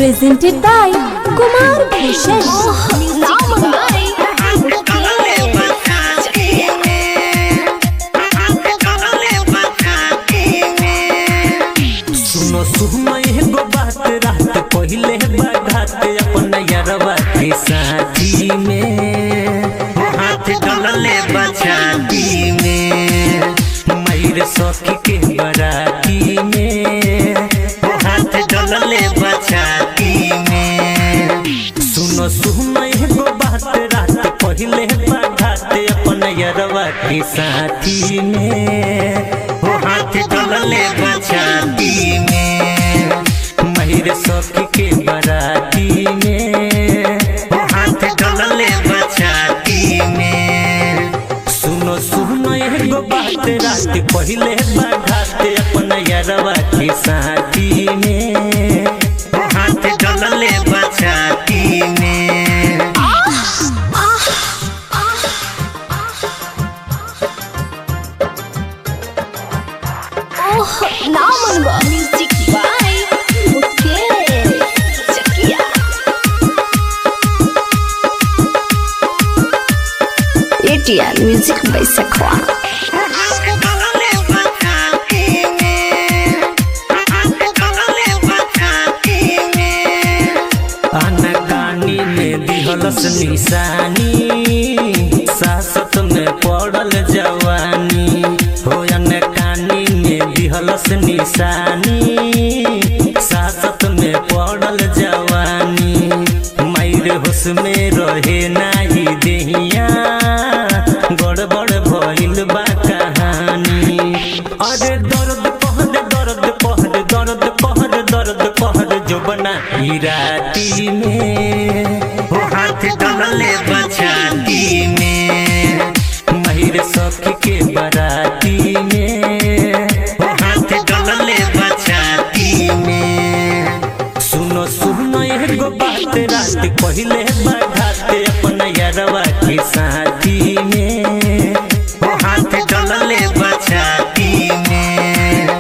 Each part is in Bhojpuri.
presented by Kumar Bhushan. सुनो सुनो एगो बात रात पहिले बाघात अपन यरवा के साथी में वो हाथ डलले बचाती में मयूर सखी के बराती में वो हाथ डलले बचाती में सुनो सुनो एगो बात रात पहिले बाघात अपन यरवा के साथी में वो हाथ डलले बचाती में महिर सखी के बराती में वो हाथ डलले बचाती में सुनो सुनो एगो बात रात पहिले बाघाते अपन यरवा के साथी में वो हाथ डलले बचाती में Music by Mukesh Chakia. ATR Music by Sakwa. अनकानी में दिहलस निशानी सासत में पड़ल जवानी हो अनकानी में दिहलस निशानी सासत में पड़ल जवानी मैर होश में रहे नाही देहिया गड़बड़ भइल बा कहानी अरे दर्द पहर दर्द पहर दर्द पहर दर्द पहर जो बना ई राती में वो हाथ डलले बचाती में महिर सखी के बराती में वो हाथ डलले बचाती में सुनो सुनो एगो बात रात पहिले बढ़ाते अपन यरवा के साथी में वो हाथ डलले बचाती में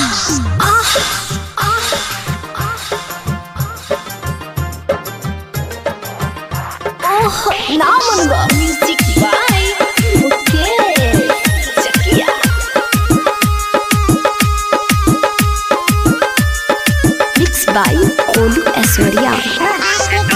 Music by Mukesh Chakia. Mixed by Olu Aswarya.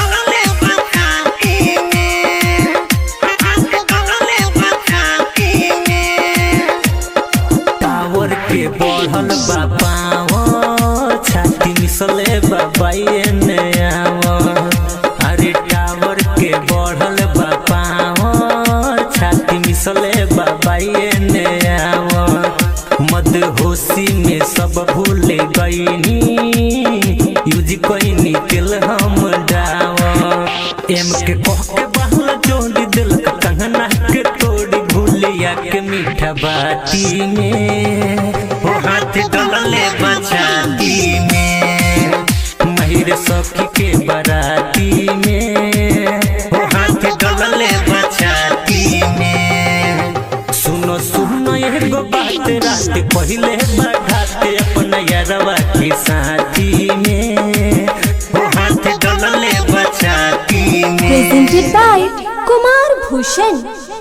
Tower के बढ़ल बा पाव छाती मिसले बाबाए ने आव अरे टावर के बढ़ल बा पाव छाती मिसले बाबाए ने आव मद होशी में सब भूल गईनी यूज कईनी तेल हम डाव एम के कह के बहल जोड़ी दिलक कंगना के तोड़ी भूलिया के मीठा बाती में वो हाथ डलले बचाती में महिर सखी के बराती में वो हाथ डलले बचाती में सुनो सुनो एगो बात रात पहिले बढ़ाते अपन यरवा के साथी में वो हाथ डलले बचाती में Presented by Kumar Bhushan.